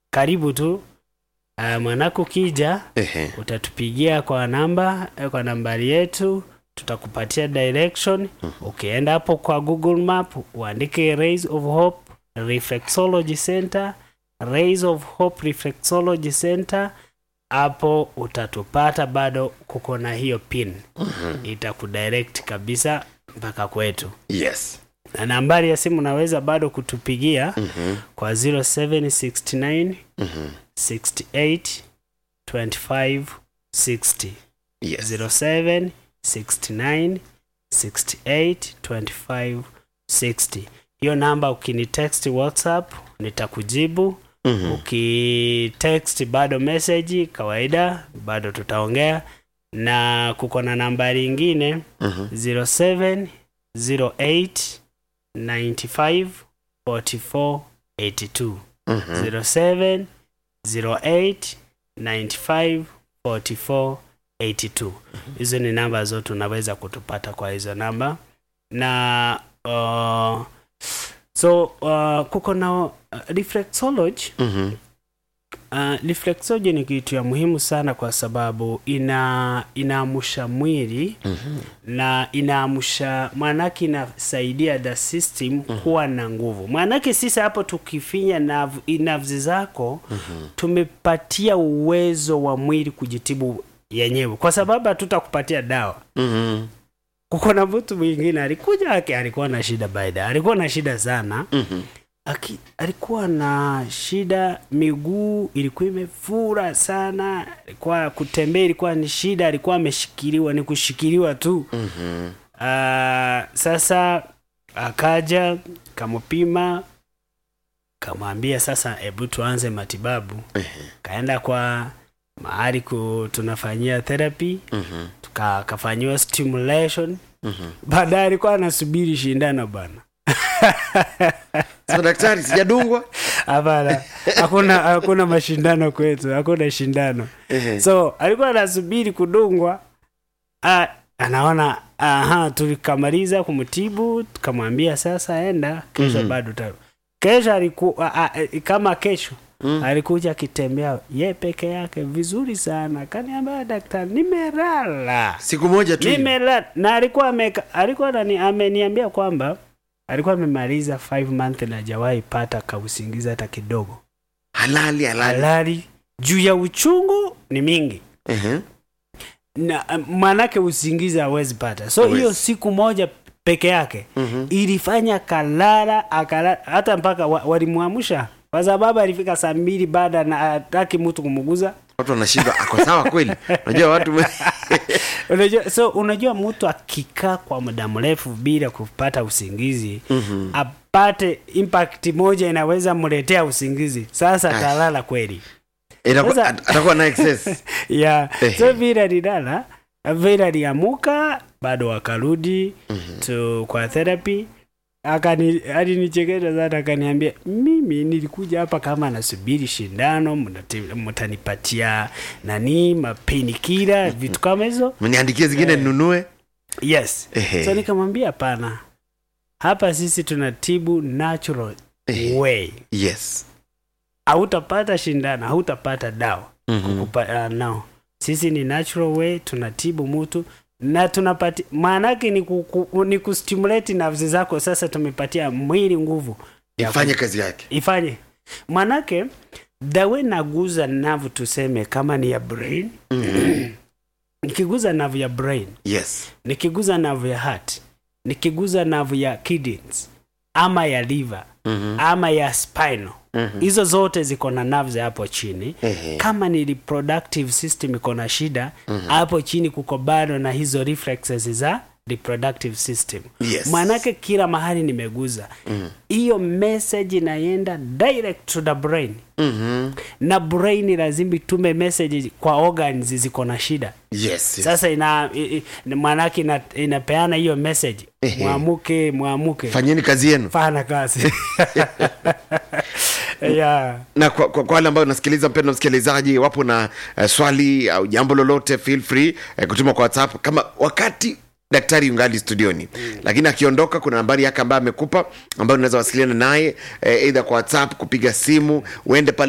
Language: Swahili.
karibu tu uh, mwanako kija Ehe. utatupigia kwa namba eh, kwa nambari yetu tutakupatia direction ukienda hapo kwa google map uandike rays of hope reflexology center rays of hope reflexology center hapo utatupata bado kuko na hiyo pin itakudirect kabisa mpaka kwetu Yes. na nambari ya simu unaweza bado kutupigia kwa 0769 68 25 60 Yes. 07 69 68 25 60 hiyo namba ukinitext whatsapp nitakujibu Mhm. ukitext bado message kawaida bado tutaongea na kuko na nambari ingine Mhm. 07 08 95 44 82 Mhm. 07 08 95 44 82 hizo ni namba zote unaweza kutupata kwa hizo namba na uh, so uh, kuko na uh, reflexology Mhm. Uh, reflexology ni kitu ya muhimu sana kwa sababu ina inaamusha mwili Mhm. na inaamusha maanake inasaidia the system kuwa na nguvu maanake sisi hapo tukifinya nav, navzi zako tumepatia uwezo wa mwili kujitibu yenyewe kwa sababu hatutakupatia dawa Mhm. kuko na mtu mwingine alikuja ake alikuwa na shida baida alikuwa na shida sana Mhm. Aki, alikuwa na shida miguu ilikuwa imefura sana alikuwa kutembea ilikuwa ni shida alikuwa ameshikiliwa ni kushikiliwa tu Mhm. Ah, sasa akaja kamupima kamwambia sasa hebu tuanze matibabu kaenda kwa mahali ku- tunafanyia therapy Mhm. tuka- kafanyiwa stimulation Mhm. baadaye alikuwa anasubiri shindano bana Sasa daktari, sijadungwa. hapana hakuna hakuna mashindano kwetu hakuna shindano Ehe. so alikuwa anasubiri kudungwa ah, anaona aha tulikamaliza kumtibu tukamwambia sasa enda kesho Mhm. bado ta kesho aliku, a, a, kama kesho Mm. alikuja akitembea ye peke yake vizuri sana kaniambia daktari nimelala Siku moja tu. nimelala na alikuwa ameka, alikuwa nani, ameniambia kwamba alikuwa amemaliza 5 month na hajawahi pata kausingizi hata kidogo Halali halali. halali juu ya uchungu ni mingi Ehe. na um, manake usingizi hawezi pata so Hawezi. hiyo siku moja peke yake Mhm. ilifanya kalala akala hata mpaka wa, walimwamsha kwa sababu alifika saa mbili baada na hataki mtu kumuguza Watu wanashindwa ako sawa kweli. Unajua watu unajua so unajua mtu akikaa kwa muda mrefu bila kupata usingizi Mhm. apate impact moja inaweza mletea usingizi sasa Ai. talala kweli Inakuwa- Sasa- at- atakuwa na excess. ya Ehe. so vile alilala vile aliamuka bado akarudi tu kwa therapy akani alinichekesha sana akaniambia mimi nilikuja hapa kama nasubiri shindano mnati- mtanipatia nani mapenikira vitu kama hizo Mniandikie zingine Eh. ninunue. yes Ehe. so nikamwambia hapana hapa sisi tunatibu natural Ehe. way Yes. hautapata shindano hautapata dawa Mhm. kupa, uh, no sisi ni natural way tunatibu mtu na tunapati maanake ni, ku, ku, ni kustimulate nafsi zako sasa tumepatia mwili nguvu ya Ifanye kazi yake. ifanye maanake dawe naguza navu tuseme kama ni ya brain nikiguza navu ya brain Yes. nikiguza navu ya heart nikiguza navu ya kidneys ama ya liver Mhm. ama ya spinal Mhm. hizo zote ziko na nerves hapo chini Ehe. kama ni reproductive system iko na shida hapo chini kuko bado na hizo reflexes za reproductive system Yes. maanake kila mahali nimeguza hiyo message inaenda direct to the brain Mhm. na brain lazima itume message kwa organs ziko na shida Yes. yes. sasa ina, i- i- maanake ina, inapeana hiyo message Ehe. mwamuke mwamuke Fanyeni kazi yenu. fana kazi yeah. na kwa, kwa, kwa wale ambao unasikiliza mpendo msikilizaji wapo na uh, swali au jambo lolote feel free uh, kutuma kwa whatsapp kama wakati daktari yungali studioni mm. lakini akiondoka kuna nambari yake ambayo amekupa ambayo unaweza wasiliana naye eh, either kwa whatsapp kupiga simu uende pale